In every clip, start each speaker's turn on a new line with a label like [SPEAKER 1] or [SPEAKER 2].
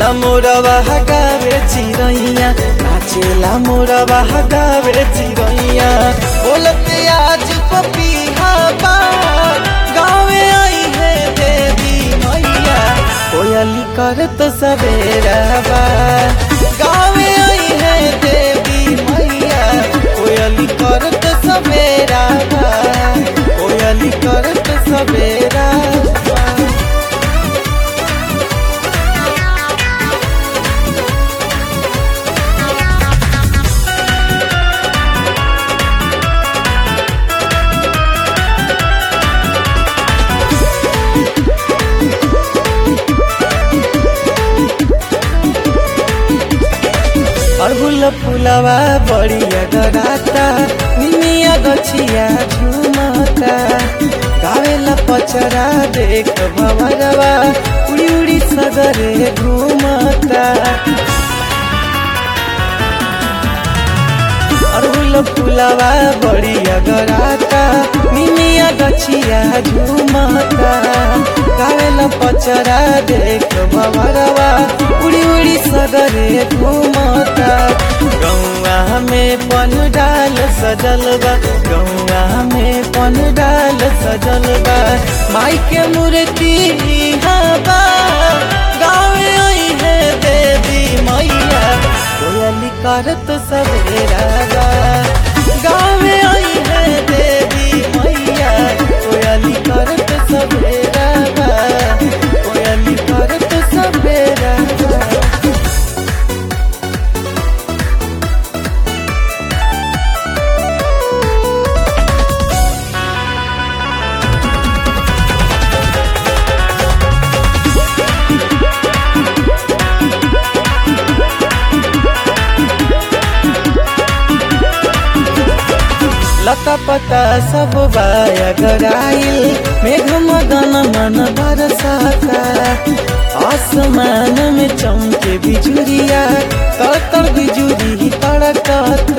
[SPEAKER 1] नाचेला मोरवा गावे चिरैया नाचेला मोरवा गावे चिरैया बोलते आज पपीहा बा गावे आई है देवी मैया कोयली करत सवेरा बा गावे आई है देवी मैया कोयली करत सवेरा बा कोयली करत सवेरा बा अड़हुल फुलवा बड़िया गराता निमिया गछिया झुमता गावेला पचरा देख भवरवा उड़ी उड़ी सगरे घूमता अड़हुल फुलवा बड़िया गराता निमिया गछिया झुमता गावेला पचरा देख भवरवा उड़ी उड़ी सगरे घूमता गौआ में पन डाल सजल बा गौआ में पन डाल सजल बा माई के मूर्ति बा गावे आई है देवी मैया कोयली करत सवेरा बा गावे आई है देवी मैया कोयली करत सवेरा बा कोयली करत सवेरा बा लता पता सब बाया गराइल मेघ मदन मन बरसाता आसमान में चमके बिजुरिया तर बिजुरी तड़कता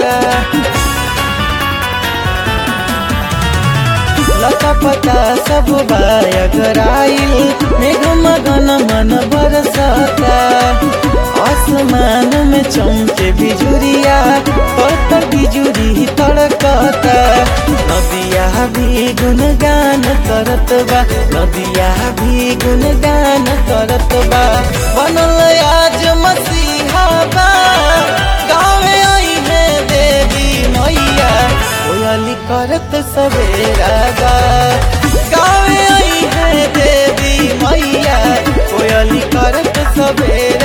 [SPEAKER 1] लता पता सब बाया गराइल मेघ मदन मन बरसाता आसमान में चमके बिजुरिया तर बिजुरी तड़कता नदिया भी गुनगान करत बा नदिया भी गुनगान करत बा बनल आज मसीहा बा गावे आई है देवी मैया कोयली करत सवेरा बा गावे आई है देवी मैया कोयली करत सवेरा